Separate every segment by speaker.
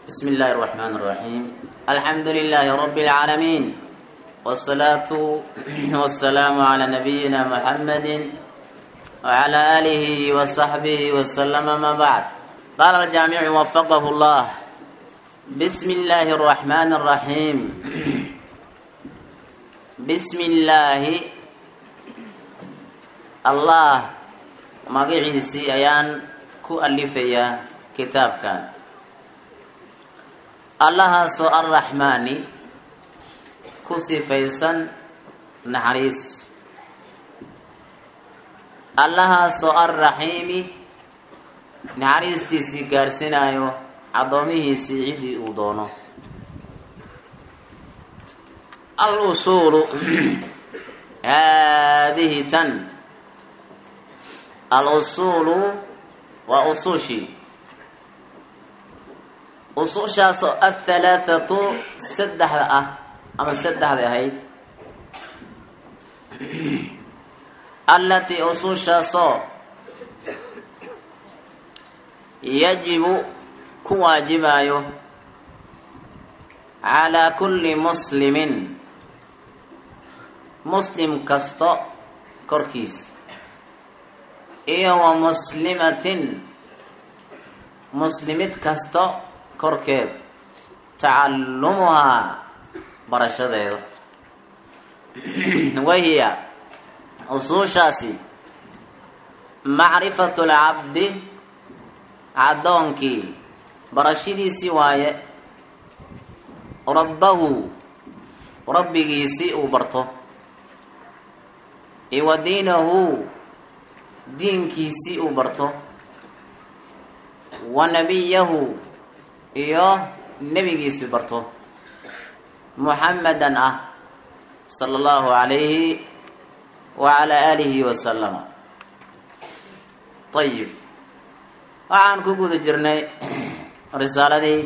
Speaker 1: بسم الله الرحمن الرحيم الحمد لله رب العالمين والصلاة والسلام على نبينا محمد وعلى آله وصحبه وسلم ما بعد قال الجامع وفقه الله بسم الله الرحمن الرحيم بسم الله الله magaciisii ayaan ku alifayaa kitaabkan allahaasoo arraxmaani ku sifaysan naxariis allahaasoo arraxiimi naxariistiisii gaarhsinaayo caddoomihiisii ciddii uu doono al usuulu haadihi tan al usuulu waa usuushii usuushaasoo athalaathatu saddexda ah ama saddexda ahayd allatii usuushaasoo yajibu ku waajibayo calaa kulli muslimin muslim kasto korkiis iyo wa muslimatin muslimid kasto korkeed tacallumuhaa barashadeeda wahiya usuushaasi macrifatu lcabdi caddoonkii barashadiisii waaye rabbahu rabbigiisii uu barto iyo wa diinahu diinkiisii uu barto wa nabiyahu iyo nebigiisii barto muxamadan ah sala allahu calayhi wa calaa aalihi wasalama ayib waxaan ku guda jirnay risaaladii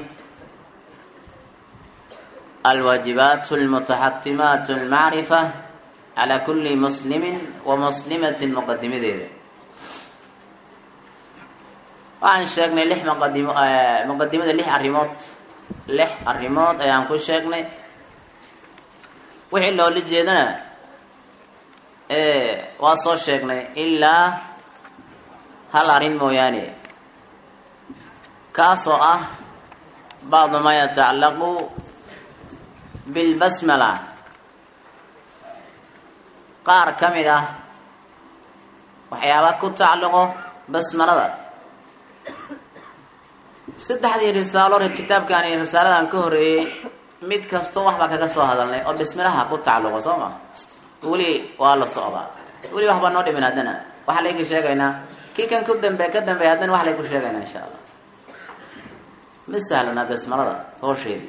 Speaker 1: alwaajibaat almutaxatimaat almacrifa calaa kulli muslimin wa muslimatin muqadimadeeda waxaan sheegnay lix muqadimo muqadimada lix arrimood lix arrimood ayaan ku sheegnay wixii loola jeedana waa soo sheegnay ilaa hal arrin mooyaane kaasoo ah bacdu maa yatacallaqu bilbasmala qaar ka mid ah waxyaaba ku tacalluqo basmalada saddexdii risaalo kitaabkan iyo risaaladan ka horeeyey mid kastoo waxbaa kaga soo hadalnay oo bismilaha ku tacalluqo soo ma weli waa la socdaa weli waxbaa noo dhimin haddana waxaa layku sheegaynaa kii kan ku dambe ka dambeey haddana wax layku sheegaynaa insha allah ma sahlana bismalada hoosheedii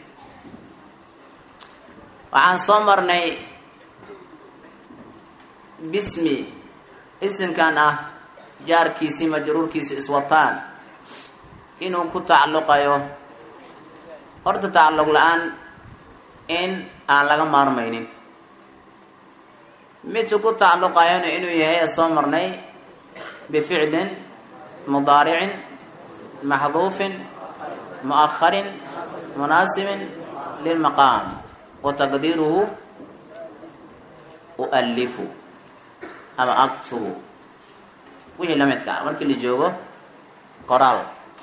Speaker 1: waxaan soo marnay bismi isimkan ah jaarkiisii majruurkiisi iswataan inuu ku tacalluqayo horta tacalluq la-aan in aan laga maarmaynin midku ku tacalluqayona inuu yahay soo marnay bificlin mudaaricin maxduufin mu'aharin munaasibin lilmaqaam wa taqdiiruhu ualifu ama aktubu wixii la midka ah markii la joogo qoraal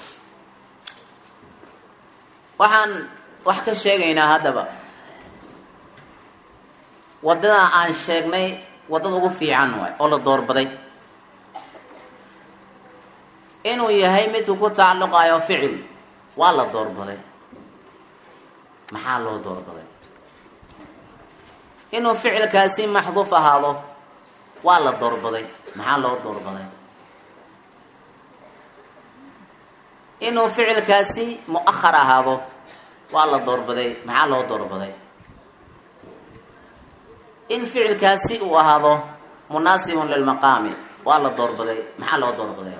Speaker 1: waxaan wax ka sheegaynaa haddaba waddadaa aan sheegnay waddada ugu fiican waay oo la doorbaday inuu yahay midku ku tacalluqayo ficil waa la doorbaday maxaa loo doorbaday inuu ficilkaasi maxduuf ahaado waa la doorbaday maxaa loo doorbaday inuu ficilkaasi mu-ahar ahaado waa la doorbaday maxaa loo doorbaday in ficilkaasi uu ahaado munaasibun lilmaqaami waa la doorbaday maxaa loo doorbaday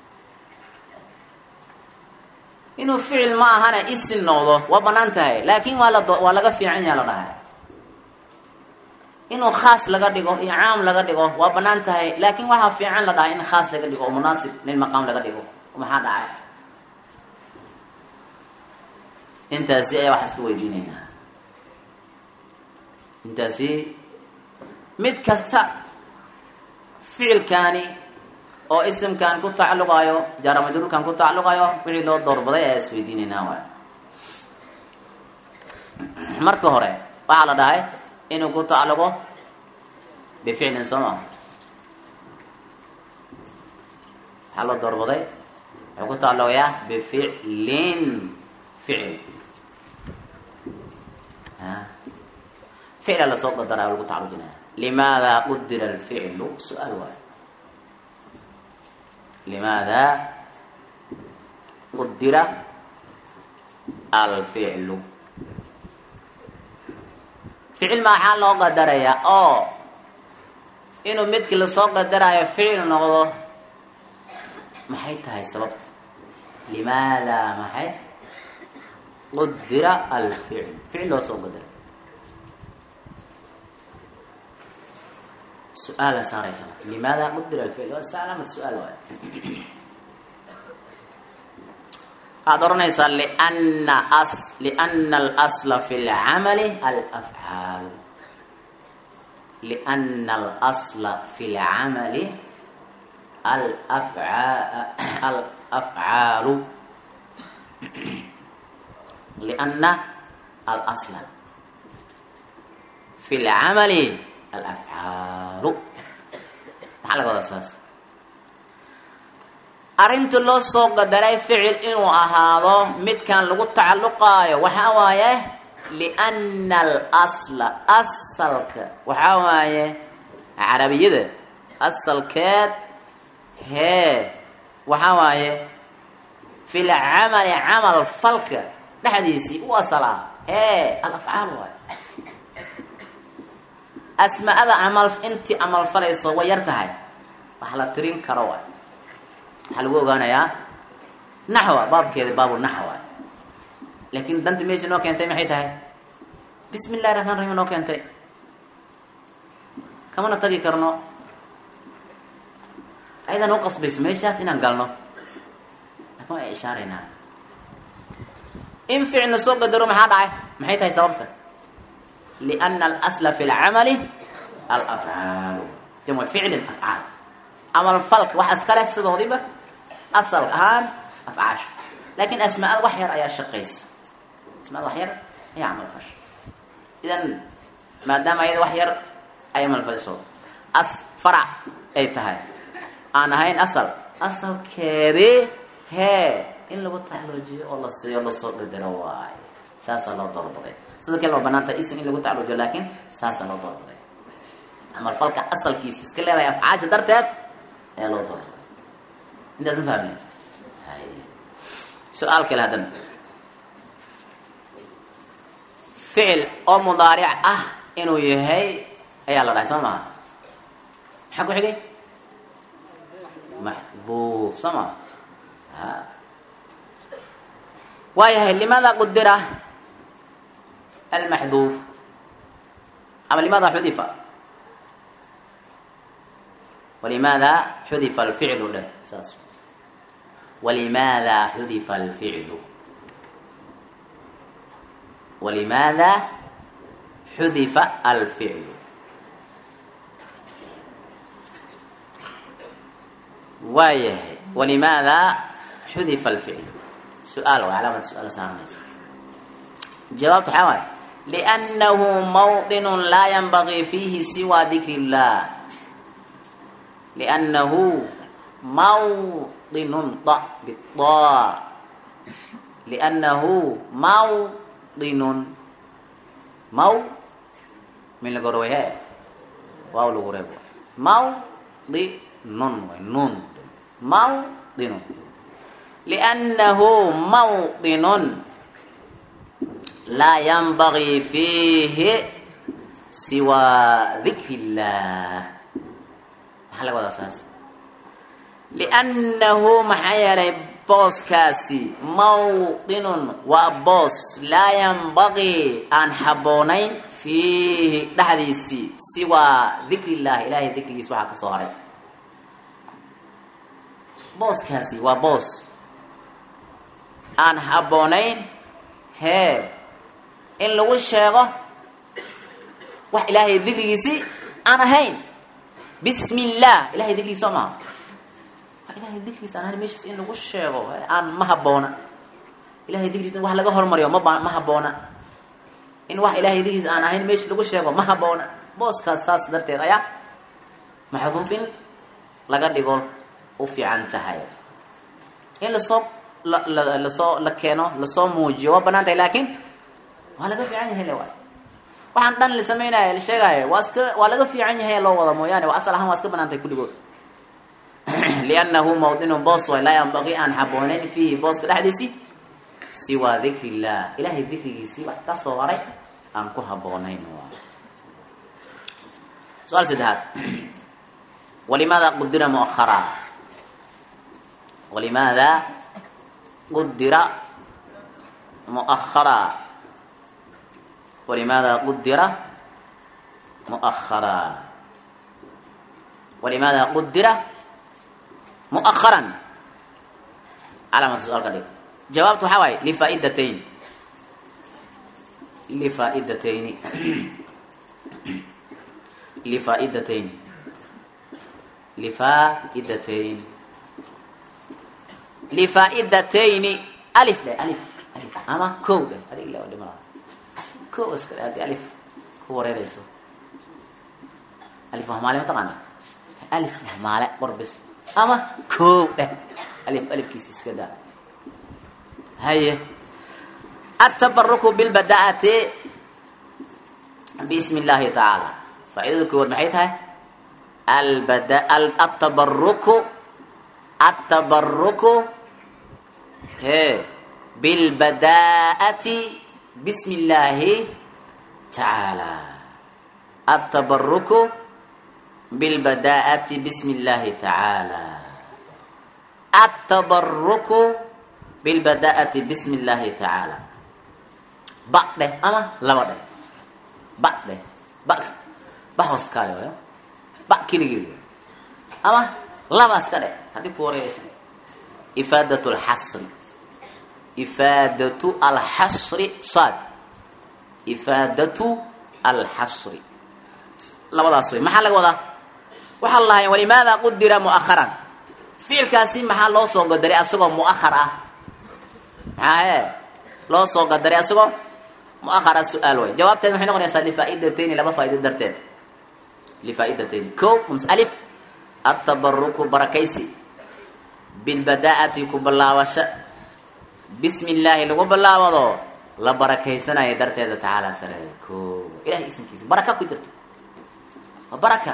Speaker 1: inuu ficil ma ahana isin noqdo waa banaan tahay laakiin waa la waa laga fiican yaha la dhahay inuu khaas laga dhigo iyo caam laga dhigo waa banaan tahay laakiin waxaa fiican la dhahay in khaas laga dhigo oo munaasib lilmaqaam laga dhigo maxaa dhacay intaasi ayaa wax iska weydiinaynaa intaasi mid kasta ficilkaani oo isimkan ku tacalluqayo jaramajruurkan ku tacalluqayo wixii loo doorbaday ayaa isweydiinaynaa waay marka hore waxaa la dhahay inuu ku tacalluqo bificlin soo maa waxaa loo doorbaday wuxuu ku tacalluqayaa bificlin ficil ficla lasoo qadaraayo lagu tacalujinaya limaada qudira alficlu su-aal waayo limaada qudira alficlu ficil maxaa loo qadarayaa oo inuu midkii lasoo qadaraayo ficil noqdo maxay tahay sababta limaada maxay qudira alficl ficil loo soo qadaray su-aala saaraysa limaada qudira alficl waa salaamad su-aal waay waxaad oranaysaa liana as liana alasla fi lcamali alafcaalu liana alasla fi lcamali alafca alafcaalu liana alasla fi lcamali alafcaalu maxaa laga wadaa saas arrinta loo soo qadaray ficil inuu ahaado midkan lagu tacalluqaayo waxaa waaye liana alasla asalka waxaa waaye carabiyada asalkeed hee waxaa waaye fi lcamali camal falka dhexdiisii u asalaa hee alafcaal waaye asmaada camal intii camal falayso way yar tahay wax la tirin karo waay waxaa lagu ogaanayaa naxwa baabkeeda baabu naxwa laakiin danta meesha noo keentay maxay tahay bismi illahi raxmaan raxiim noo keentay kamana tagi karno ayadan u qasbayso meeshaas inaan galno laakin waa ishaaraynaa in ficilna soo qadaro maxaa dhacay maxay tahay sababta liana alasla fi lcamali alafcaalu jamcu ficlin afcaal camal falka wax iskale sidoodiba asal ahaan afcaasha laakin asmaada wax yar ayaa shaqaysa asmaada wax yar ayaa camal fasha idan maadaama ayada wax yar ay camal faliso as farac ay tahay aan ahayn asal asalkeedii hee in lagu tacluujiyo oo la siiyo lasoo dhadiro waayo saasaa loo doorbaday sida kale waa banaan tahay isim in lagu tacluujiyo laakin saasaa loo doorbaday camal falka asalkiisa iska leedahay afcaasha darteed ayaa loo doorbaday intaas ma fahmne su-aal kale haddana ficil oo mudaaric ah inuu yahay ayaa la dhahay soo maha maxaa ku xigay maxbuuf soo maa waayahay limaada qudira almaxduuf ama limaada xudifa walimaada xudifa alficlu dheh saas walimaada xudifa alficlu walimaada xudifa alficlu waayahay walimaada xudifa alficlu su-aal waa calaamad su-aal saaranaysa jawaabta waxaa waaye liannahu mawطinu laa yanbagii fiihi siwa dikri اllah liannahu mawطinun da bida liannahu mawطinun maw min laga rabay he waaw lagu reeb mawdinun way nun mawdinun liannahu mawdinun laa yanbagii fiihi siwaa dikri illah maxaa laga wadaa saas liannahu maxaa yeelay booskaasi mawdinun waa boos laa yanbagii aan habboonayn fiihi dhexdiisii siwaa dikri illahi ilaahay dikrigiis waxaa ka soo haray booskaasi waa boos aan habboonayn hee in lagu sheego wax ilaahay dikrigiisii aan ahayn bismi illah ilahay dikrigiis soo maha wax ilahay dikrigiis aan ahayn meeshaas in lagu sheego aan ma haboona ilahay dikrigiis in wax laga hormariyo ma ma haboona in wax ilahay dikrigiis aan ahayn meesha lagu sheego ma haboona booskaas saas darteed ayaa maxduufin laga dhigo u fiican tahay in lasoo lasoo la keeno lasoo muujiyo waa banaan tahay laakiin waa laga fiican yahay le waay waxaan dhan la sameynaya la sheegaayo waa iska waa laga fiican yahay loo wada mooyaane waa asal ahaan waa iska banaan tahay kulligood liannahu mawdinu boos way laa yanbaqii aan habooneyn fiihi booska dhexdiisii siwaa dikri illah ilahay dikrigiisii wax ka soo haray aan ku haboonayn waay su-aal saddexaad walimaada qudira muahara walimaada qudira muahara walimaada qudira muahara walimaada qudira muaharan calaamata su-aalka dhig jawaabtu waxaa waaye lifaa'idatayn lifaaidatayni lifaa'idatayn lifaa'idatayn lifaa'idatayni alif dheh alif alif ama kow dheh adig ila dhima laha kow iska dheh haddii alif ku wareereyso alif mahmaale mataqaana alif mahmaale qorbis ama kow dheh alif alifkiisa iska daa haye atabaruku bilbadaati bismi illaahi tacaala faaidada koowaad maxay tahay albada atabaruku atabaruku he bilbadaa'ati bismi illaahi tacaala atabaruku bilbadaa'ati bismi illaahi tacaala atabaruku bilbadaa'ati bismi illaahi tacaala ba dheh ama laba dheh ba dheh ba ba hooskaayo ba keligeed ama laba iska dheh haddii ku wareegaysa ifaadat lxasri ifaadatu alxasri saad ifaadatu alxasri labadaas wey maxaa laga wadaa waxaa la lahay walimaada qudira mu'aharan ficilkaasi maxaa loo soo qadaray asagoo mu'ahar ah maxaa he loo soo qadaray asagoo muahara su-aal way jawaabteed maxay noqonaysaa lifaa'idatayni laba faa'ido darteed lifaa'idatayni ko ms alif atabaruku barakaysi bilbadaa'ati ku bilaabasho bismi illaahi lagu bilaabado la barakaysanayo darteeda tacaala sareeya ko ilahay ismkiisa baraka ku jirto waa baraka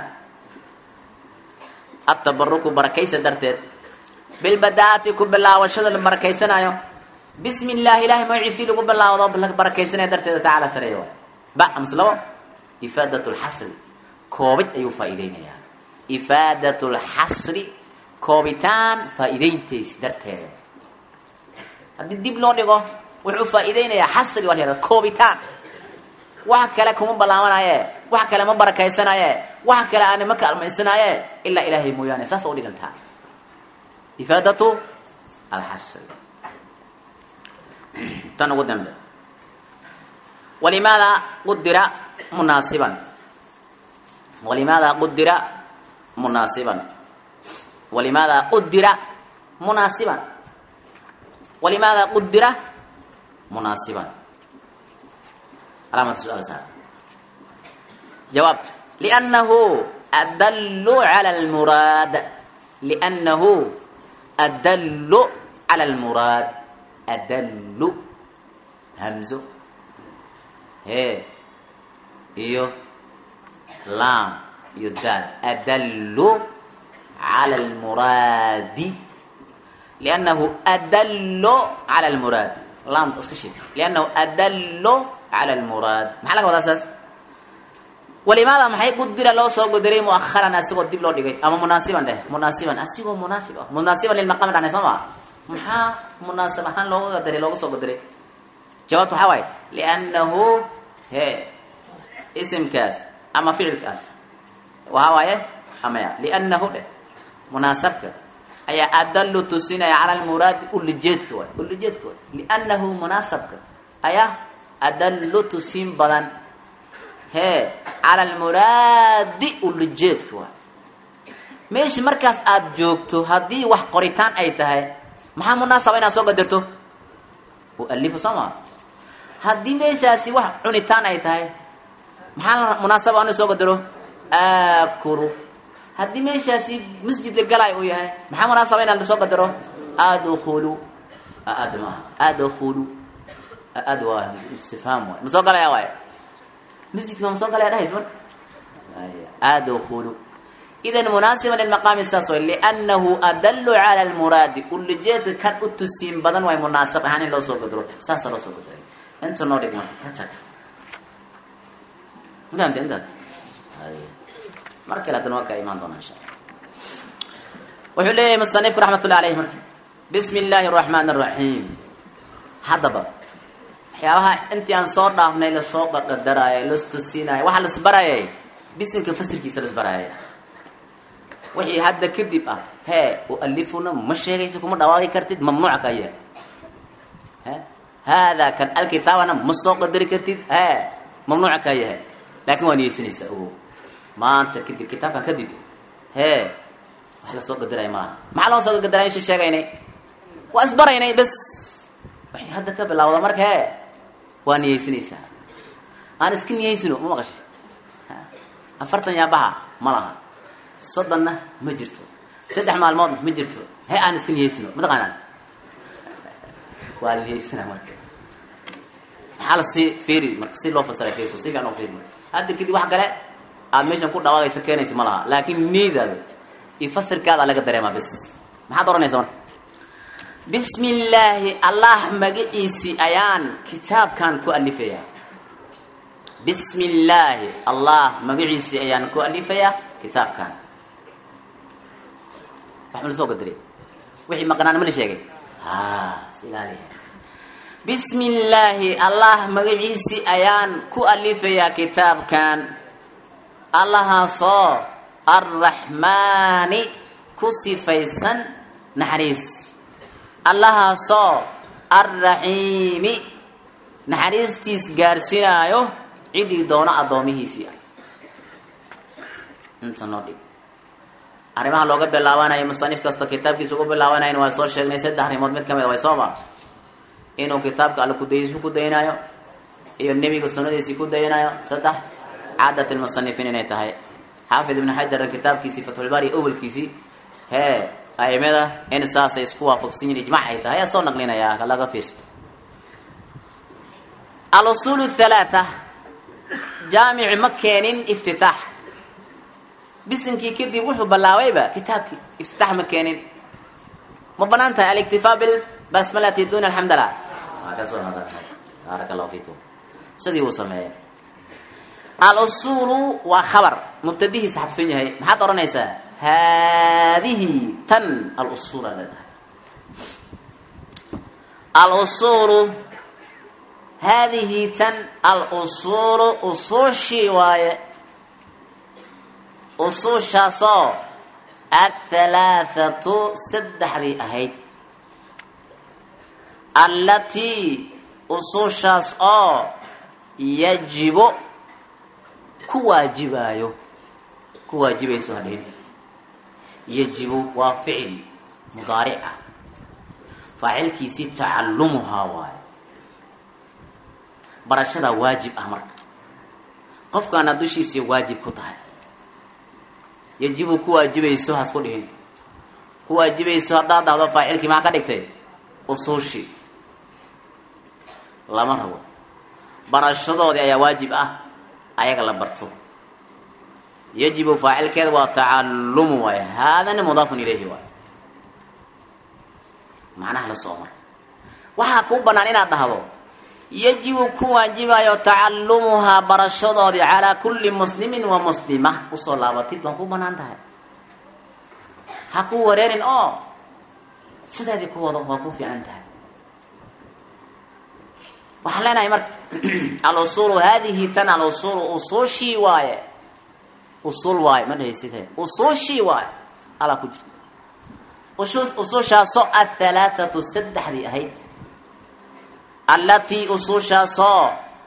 Speaker 1: atabaruku barakaysa darteed bilbadaa'ati ku bilaabashada la barakaysanayo bismi illaahi ilahay magaciisii lagu bilaawdo la barakaysanaya darteeda tacaala sareeya waay ba ams labo ifaadat lxasri koobid ayuu faa'iideynayaa ifaadat lxasri koobitaan faa'iideyntays darteeda haddii dib loo dhigo wuxuu faa'iideynayaa xasri waa la yahada koobitaan wax kale kuma ballaabanaaye wax kale ma barakaysanaaye wax kale aani ma kaalmaysanaaye ilaa ilaahay mooyaane saas u dhigantaa ifaadatu alxasri tan ugu dambe walimaada qudira munaasiban walimaada qudira munaasiban walimaada qudira munaasiban walimaada qudira munaasiban calaamata su-aal saar jawaabta liannahu adallu cala almuraad liannahu adallu cala almuraad adallu hamzo hee iyo laam iyo daal adallu cala almuraadi liannahu adallu cala almuraad laamta iska shid liannahu adallu cala almuraad maxaa laga wadaa saas walimaada maxay qudira loo soo gudiray muaharan asigoo dib loo dhigay ama munaasiban dheh munaasiban asigoo munaasib ah munaasiban lilmaqami dhahne soo maa maxaa munaasib ahaan looga qadaray looga soo qadaray jawaabta waxaa waaye liannahu he isimkaas ama ficilkaas waxaa waaye amaya liannahu dheh munaasabka ayaa adallu tusinaya cala almuraadi ulijeedka waay ulijeedka waay liannahu munaasabka ayaa adallu tusiin badan hee cala almuraadi ulajeedka waay meesha markaas aada joogto haddii wax qoritaan ay tahay maxaa munaasaba inaad soo qadarto ualifu soo maa haddii meeshaasi wax cunitaan ay tahay maxaa munaasaba ina soo qadaro aakulu haddii meeshaasi masjid la galay uu yahay maxaa munaasaba inaan soo qadaro adkhulu ad maaha adkhulu ad waa istifhaam waay ma soo galaya waay masjidka ma soo galaya dhahays mar adkhulu idan munaasiban lilmaqaami saas way liannahu adallu cala almuraadi ulajeedka kan u tusiin badan waay munaasab ahaan in loo soo qadaro saasa loo soo qadaray inta noo dhig marka ka tag mafahamta intaas mar kale haddana waa kaa imaan doona insha alla wuxuu leeyahay musanifku raxmat ullahi alayh marka bismi illaahi araxmaan araxiim haddaba waxyaabaha intii aan soo dhaafnay lasoo qaqadaraayo las tusiinayo waxaa lasbarayay bisinka fasirkiisa lasbarayay wixii hadda kadib ah hee ualifuna ma sheegaysa kuma dhawaaqi kartid mamnuuca ka yahay he haadaa kan alkitaabana ma soo qadari kartid hee mamnuuca kaa yahay laakin waa niyeysanaysaa ogo maanta kadib kitaabkan kadib hee wax lasoo qadaraya maaha maxaa loo soo qadaraya isha sheegaynay waa isbaraynay bes waxay hadda ka bilaawda marka hee waa niyeysanaysaa aan iska niyeysino ma maqashay afartan yaabaha ma laha soddonna ma jirto saddex maalmoodna ma jirto he aan iska niyeysino mataqaanaa waa la niyeysana marka maxaa la sii fiiri marka si loo fasiray fiirso si fiican oo fiiri marka hadda kadib wax kale aad meeshan ku dhawaaqaysa keenaysa ma laha laakiin niyadaada iyo fasirkaada laga dareemaa bis maxaad oranaysa marka bismi illaahi allah magaciisii ayaan kitaabkan ku alifayaa bismi illaahi allah magaciisii ayaan ku alifayaa kitaabkan wax ma la soo qadariy wixii maqnaan ma la sheegay a is ilaaliya bismi illaahi allah magaciisii ayaan ku alifayaa kitaabkan allahaasoo arraxmaani ku sifaysan naxariis allahaasoo arraxiimi naxariistiis gaarsinaayo cidii doono addoomihiisii ah inta noo dhig arrimaha looga bilaabanayo musanif kasta kitaabkiisa ugu bilaabanayn waa soo sheegnay saddex arrimood mid ka mid a way sooma inuu kitaabka alle kudaysu ku daynayo iyo nebiga sunnadiisii ku daynayo saddex caadat lmusanifiin inay tahay xaafid ibnu xajar kitaabkiisii fatxulbaari awelkiisii hee aimada in saasay isku waafaqsan yihin ijmac ay tahay ayaa soo naqlinayaa laga fiirsto alusuul halaaa jaamici ma keenin iftitaax bisinkii kadib wuxuu ballaabayba kitaabkii iftitaax ma keenin ma banaan tahay aliktifaa bilbasmalati duna alxamdala waa ka soo nadarnay baaraka allahu fiikum sidii uu sameeyey alusuulu waa khabar mubtadihiisa xadfan yahay maxaad odhanaysaa haadihi tan alusuul aa leedahay alusuulu haadihi tan alusuulu usuushii waaye usuushaasoo athalaathatu saddexdii ahayd allatii usuushaas oo yajibo ku waajibaayo ku waajibayso hadhin yajibu waa ficil mudaaric ah faacilkiisii tacallumuhaa waayo barashadaa waajib ah marka qofkaana dushiisii waajib ku tahay yajibu ku waajibayso hasku dhihin ku waajibayso haddaad dhahdo faacilkii maxaa ka dhigtay usuushii lama rabo barashadoodii ayaa waajib ah ayaga la barto yajibu faacilkeeda waa tacalumu waay haadana mudaafun ilayhi waay macnaha la soo mara waxaa kuu banaan inaad dhahdo yajibu ku waajibayo tacalumuhaa barashadoodii calaa kulli muslimin wa muslima usoo laabatid baan ku banaan tahay ha ku wareerin oo sideedii ku wado waa ku fiican tahay waxaan leenahay marka alusuulu haadihi tan alusuulu usuushii waaye usuul waaye ma dhahaysid he usuushii waaye alaa ku jirta usuushaasoo athalaathatu saddexdii ahayd allatii usuushaasoo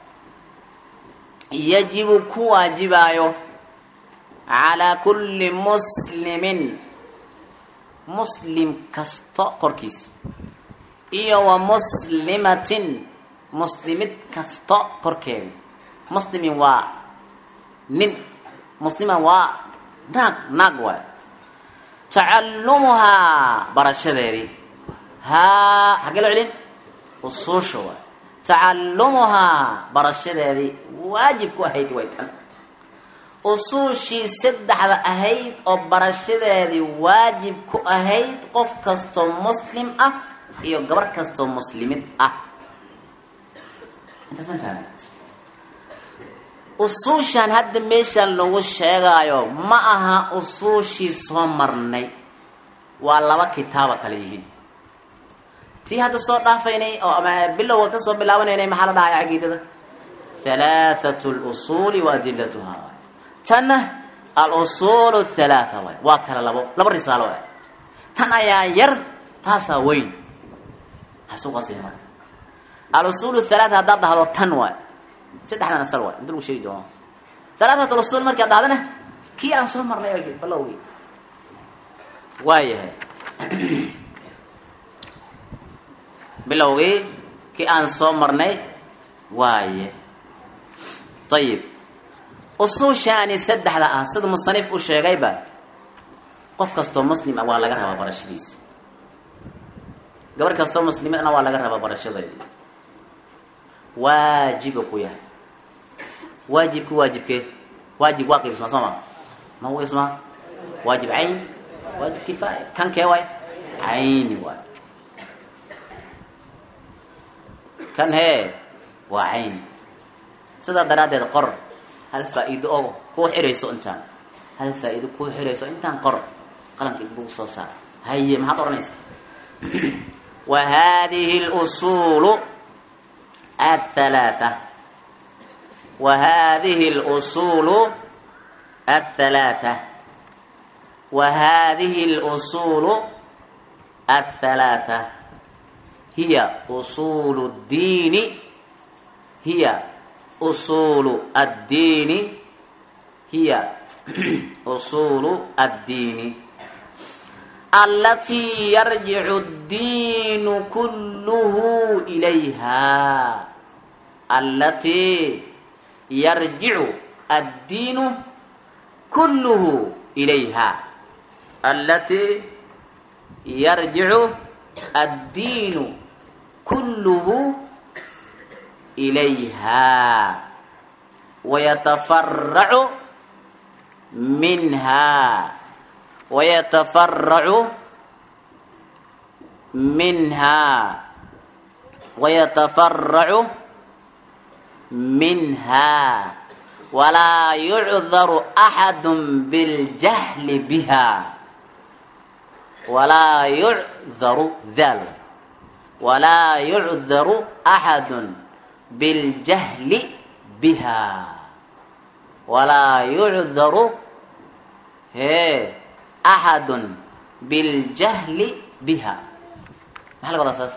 Speaker 1: yajibu ku waajibaayo calaa kulli muslimin muslim kasto korkiisa iyo wa muslimatin muslimid kasto korkeeda muslimin waa nin musliman waa naag naag waay tacallumuhaa barashadeedii haa xaggee loo celin usuusha waay tacallumuhaa barashadeedii waajib ku ahayd way tan usuushii saddexda ahayd oo barashadeedii waajib ku ahayd qof kastoo muslim ah iyo gabar kastoo muslimid ah intaas ma fahmi usuushan hadda meeshaan lagu sheegaayo ma aha usuushii soo marnay waa laba kitaaba kale yihiin tii hadda soo dhaafaynay oo ama bilowga kasoo bilaabanaynay maxaa la dhahaya caqiidada halaathatu lusuuli wa adilatuha tanna alusuulu halaatha waay waa kala labo laba risaalo waay tan ayaa yar taasaa weyn hasuuqasi marka alusuulu halaatha haddaad dhahdo tan waay saddexdan asal waay inta lagu sheegi doono halaatat lusuul markaad dhahdana kii aan soo marnay balowgii waayahay bilowgii kii aan soo marnay waaye ayib usuushaani saddexda ah sida musanif u sheegayba qof kastoo muslim ah waa laga rabaa barashadiisa gabar kastoo muslimidna waa laga rabaa barashadeedii waajiba ku yahay waajibka waajibkee waajib waa qaybismaa soo ma ma qaybismaa waajib cayn waajib kifaaya kan kee waay cayni waay kan hee waa cayni sidaa daraaddeed qor hal faa-iido oo kuu xirayso intaan hal faa-iido kuu xirayso intaan qor qalanka ibuu soo saar haye maxaad odhanaysaa wa hadihi lusuulu athalaatha wa hadihi lusuulu athalaatha wa hadihi lusuulu athalaatha hiya usuulu ddiini hiya usuulu addiini hiya usuulu addiini alatii yarjicu addiinu kulluhu ilayha alatii yarjicu addiinu kulluhu ilayha alatii yarjicu addiinu kulluhu ilayha wayatafaracu minha wayatafaracu minha wayatafaracu minha walaa yucdaru axadu biاljahli biha walaa yucdaru dal walaa yucdaru axadu biاljahli biha walaa yucdaru hee axadu biاljahli biha maxaa laga wadaa saas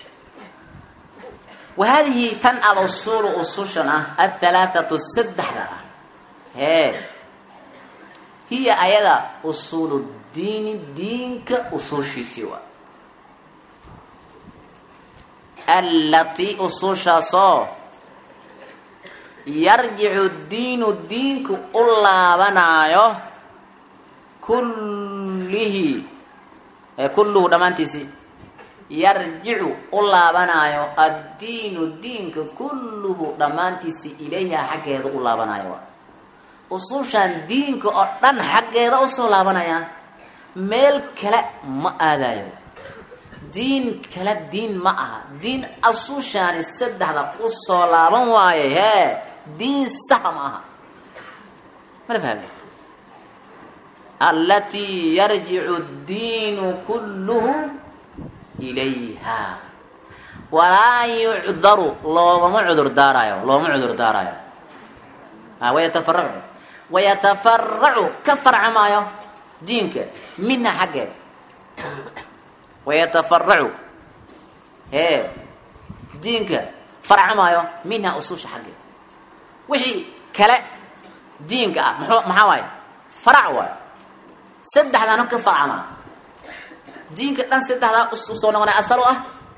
Speaker 1: wa haadihi tan alusuulu usushan ah athalaathatu saddexda ah hee hiya ayada usuulu diini diinka usuushiisii waa allatii usuushaasoo yarjicu diinu diinku u laabanaayo kullihi ee kulluhu dhammaantiisii yarjicu u laabanaayo addiinu diinka kulluhu dhammaantiisii ilayha xaggeeda u laabanaayo waa usuushaan diinka oo dhan xaggeeda usoo laabanaya meel kale ma aadayo diin kale diin ma aha diin asuushaani saddexda usoo laaban waaye hee diin saha ma aha mala fahmi alatii yarjicu addiinu kulluhu ilayha walaa yucdaru loogama cudur daarayo loogama cudur daarayo wayatafaracu wayatafaracu ka farca maayo diinka minha xaggeed wayatafaracu hee diinka farcamaayo minha ususha xaggeeda wixii kale diinka ah muxuu maxaa waaye farac waayo saddexdaana ka farcamaa diinka dhan saddexdaa usoo noqonay asal u ah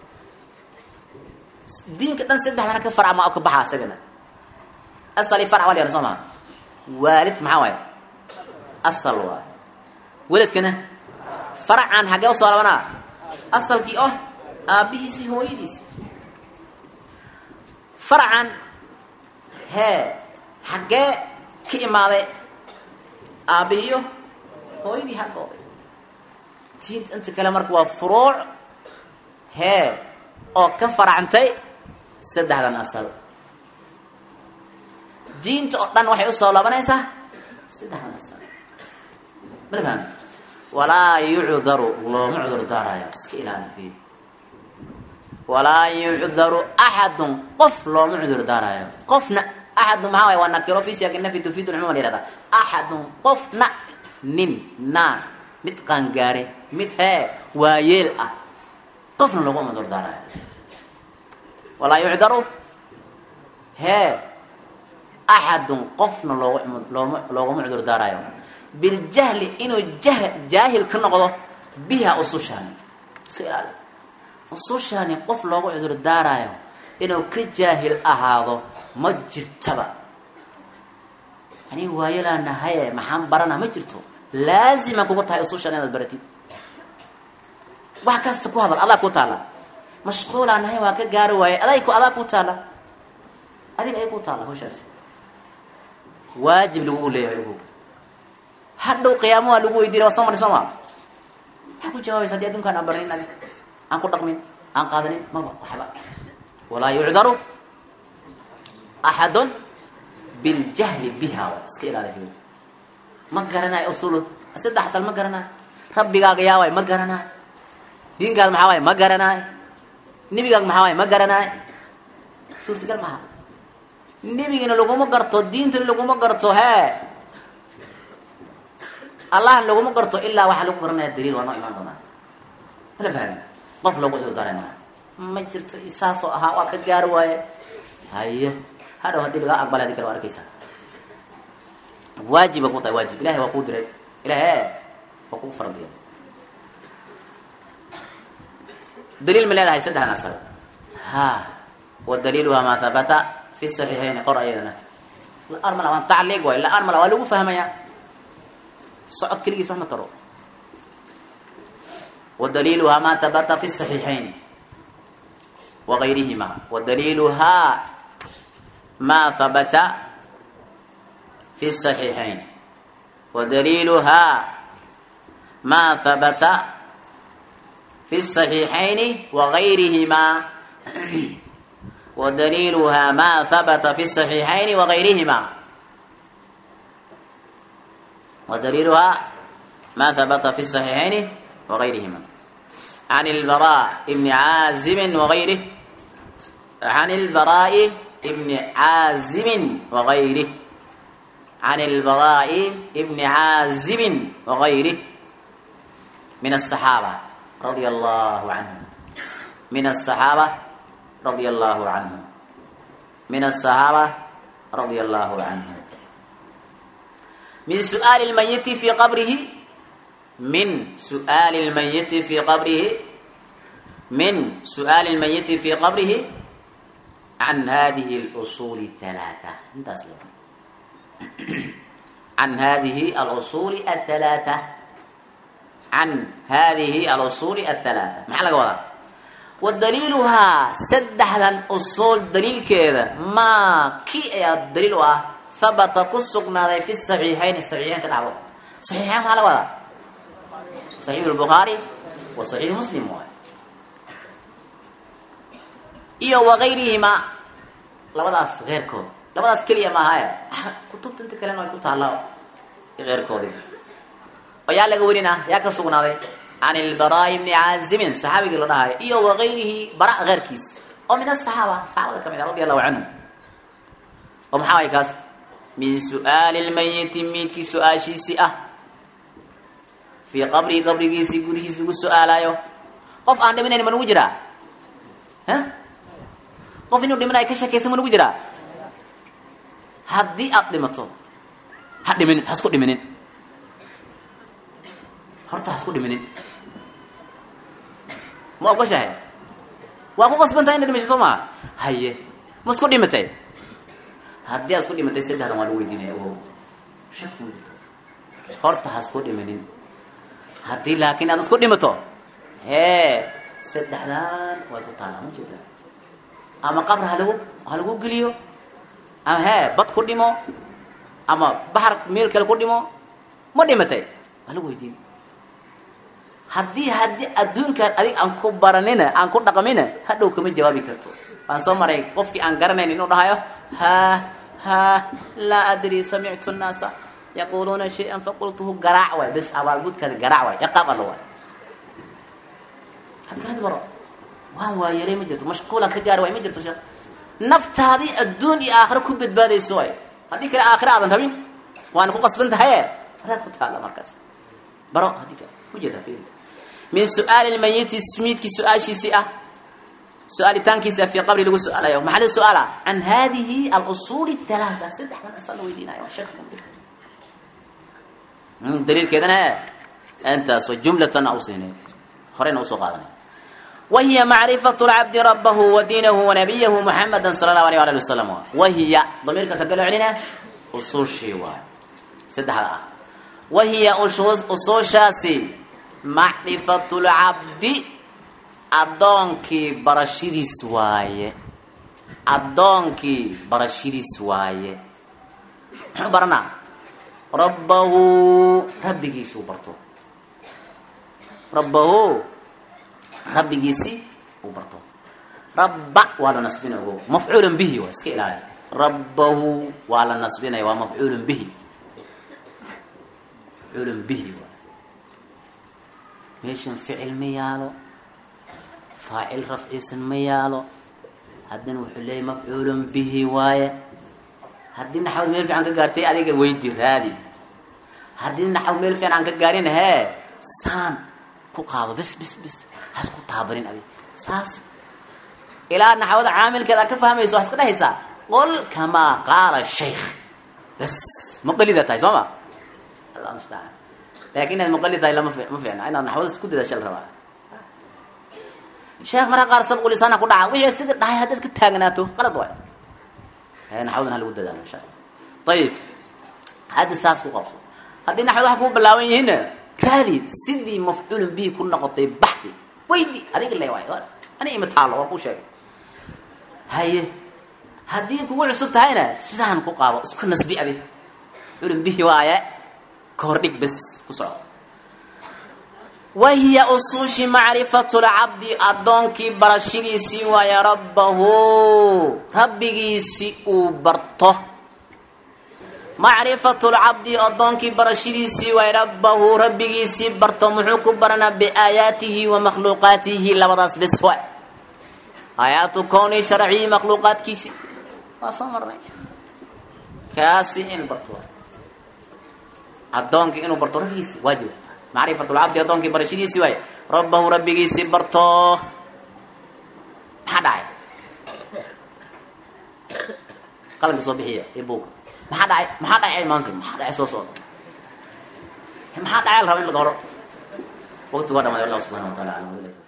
Speaker 1: diinka dhan saddexdaana ka farcama oo ka baxaa isagana asali farc waa la yihahda soo maha waalid maxaa waaye asal waayo weladkana faracan xaggee usoo labanaa asalkii oh aabbihiisi hooyadiisi faracan hee xaggee ka imaaday aabbihiyo hooyadii xaggooda diinta inta kale marka waa furuuc hee oo ka faracantay saddexdan asal diinta oo dhan waxay usoo laabanaysaa saddexdan asal mala fahmi walaa yucdaru looma cudur daarayo iska ilaali fi walaa yucdaru axadun qof looma cudur daarayo qofna axadun maxaa waay waa nakiro fi siyaaqi nafyi tufiidu lcumuma la yihahda axadun qofna nin naa mid qaangaare mid hee waayeel ah qofna looguma cudur daarayo walaa yucdaru hee axadun qofna loog looma looguma cudur daarayo biljahli inuu jah jaahil ka noqdo biha usushaani iska ilaali usushaani qof loogu cudur daarayo inuu ka jaahil ahaado ma jirtaba aniga waayalaa nahaye maxaan barana ma jirto laazima kuga tahay usushaan inaad baratid wax kasta ku hadal adaa ku taala mashquulaa nahay waa ka gaari waaye aday ku adaa ku taala adiga ay ku taala hawshaasi waajib lagu leeyahay ugu hadhow qiyaamo waa lagu weydiinay waa soo mari soo maa maxaa ku jawaabaysa hadii adduunkaan aan barnin adi aan ku dhaqmin aan qaadanin maba waxba walaa yucdaru axadun biljahli biha wa iska ilaali ma garanayo usul saddex asal ma garanayo rabbigaaga yaa waay ma garanayo diinkaada maxaa waay ma garanayo nebigaaga maxaa waay ma garanayo suurtagal maha nebigina laguma garto diintana laguma garto hee allah laguma garto ilaa waxaa lagu garanaya daliil waa noo imaan doonaa mala fahmi qof lagu cudurdaara maa ma jirto saasoo ahaa waa ka gaari waaye haye hadhow haddii lagaa aqbala adi kale waa arkaysaa waajiba ku tahay waajib ilahay waa kuu diray ilahay waa kuu faradiya daliil ma leedahay saddexdan asal ha wa daliiluha maa habata fi saxiixayni qor ayadana la-aan mala waan tacliiq waay la-aan mala waa lagu fahmayaa socod keligiis wax ma taro wadaliiluhaa ma habata fi saxiixayn wagayrihima wadaliiluhaa ma habata fi saxiixayn wadaliiluhaa ma habata fi saxiixayni wagayrihima wadaliiluhaa ma habata fi saxiixayni wagayrihima ودليلها ما ثبت في الصحيحين وغيرهما عن البراء بن عازم وغيره عن البراء بن عازم وغيره عن البراء بن عازم وغيره من الصحابة رضي الله عنهم من الصحابة رضي الله عنهم من الصحابة رضي الله عنهم من سؤال الميت في قبره من سؤال الميت في قبره من سؤال الميت في قبره عن هذه الأصول الثلاثة انت أسلم عن هذه الأصول الثلاثة عن هذه الأصول الثلاثة محل وضع ودليلها سدحدا أصول دليل كذا ما كي دليلها habata ku sugnaaday fi saxiixayn saxiixayn ka dhacdo saxiixayn maxaa la wadaa saxiixu lbukhaari wa saxiixu muslim waay iyo wagayrihima labadaas keyrkood labadaas keliya maahae kutubta inta kalena way ku taallaa keyrkoodi oo yaa laga warinaa yaa ka sugnaaday can ilbaraai bni caazimin saxaabigii la dhahayo iyo wagayrihi bara keyrkiis oo min asaxaaba saxaabada ka mid a radi allahu canhum oo maxaa way kaas min su'aali lmayiti miidkii su-aashiisii ah fii qabrihi qabrigiisii gudihiis lagu su-aalayo qof aan dhimanayn ma lagu jiraa h qof inuu dhimanaya ka shakaysan ma nagu jiraa haddii aada dhimato ha dhiminin ha isku dhiminin horta ha isku dhiminin ma ogoshahay waa ku qasbantahay ina dhimashato maaha haye ma isku dhimatay haddii aad isku dhimatay saddexdan waa lagu weydiinaya ogow shak ma jirto horta ha isku dhiminin haddii laakiin aad isku dhimato hee saddexdan way ku taalaa ma jirta ama qabr halagu ha lagu geliyo ama hee bad ku dhimo ama baxar meel kale ku dhimo ma dhimatay waa lagu weydiin haddii haddii adduunkan adig aan ku baranina aan ku dhaqmina hadhow kama jawaabi karto waan soo maray qofkii aan garanayn inuu dhahayo ha ha laa adri samictu nnaasa yaquluuna shay-an faqultuhu garaac waay bes abaalgudkaada garaac waay ciqaab alla waay hadkalad baro waan waayelay ma jirto mashquulan ka gaari waay ma jirto sheekh naftaadii adduun iyo aakhiro ku badbaadayso waay haddii kale aakhira aadan rabin waana ku qasban tahaye adaad ku taalla markaas baro haddii kale ujeeda fiiri min su-aali lmayiti miidkii su-aashiisii ah su-aalitaankiisa fi qabri lagu su-aalayo maxaa laga su-aala can hadihi alusuul halaata saddexdan asal la weydiinayo sheekh daliilkeedana intaas wa jumlatan au siinay horeyna usoo qaadanay wahiya macrifat lcabdi rabahu wa diinahu wanabiyahu muxamada sala allahu alayh ali wasalam wahiya damiirkaas hagga loo celinaa usuushii waay saddexda ah wahiya usuushaasi macrifatu lcabdi addoonkii barashadiis waaye addoonkii barashadiis waaye muxuu baranaa rabbahu rabbigiisuu barto rabbahu rabbigiisi uu barto rabba waa la nasbinaya ogo mafcuulan bihi waa iska ilaali rabbahu waa la nasbinaya waa mafcuulan bihi mafcuulan bihi waa meeshan ficil ma yaalo faacil rafciisan ma yaalo haddana wuxuu leeyahy mafcuulan bihi waaye haddii naxwad meel fiican ka gaartay adiga weydi raadi haddii naxwad meel fiican aan ka gaarin hee saan ku qaado bes bes bes has ku taabarin adig saas ilaa naxwada caamilkeeda aad ka fahmayso waxaad iska dhehaysaa qol kamaa qaala shaykh bes muqalida tahay soo ma allah mustacaan laakin inaad muqalid tahay lama ma fiicna inaad naxwada isku dadaasha la rabaa sheekh marka qaar sabqu lisaana ku dhaca wixii sida dhahay haddaad ka taagnaato qalad waay naxwadan ha lagu dadaalo insha alla ayib hadda saas ku qabso haddii naxwad wax kuu bilaaban yihiinna raali sidii mafcuulun bihi ku noqotay baxdi weydi adiga le waay ani ima taalo waa ku sheegay haye haddii kugu cusub tahayna sidaan ku qaabo isku nasbi adig mafcuulun bihi waaye ka hor dhig bes ku soco wahiya usuushi macrifatu lcabdi addoonkii barashadiisii waaye rabbahu rabbigiisi uu barto macrifatu lcabdi addoonkii barashadiisii waaye rabbahu rabbigiisii barto muxuu ku baranaa biaayaatihi wa makhluuqaatihi labadaas bes waay aayaatu kowni sharciyi makhluuqaadkiisi waa soo marnay kaasi in barto waay addoonkii inuu barto rabbigiisi waajib macrifat lcabdi addoonkii barashadiisii waaye rabbahu rabbigiisii barto maxaa dhacay qalanka soo bixiya iyo buuga maxaa dhacay maxaa dhacay maansi maxaa dhacay soo socda maxaa dhacay la raba in laga horo waqti waa dhamaday allah subxana wa taala alam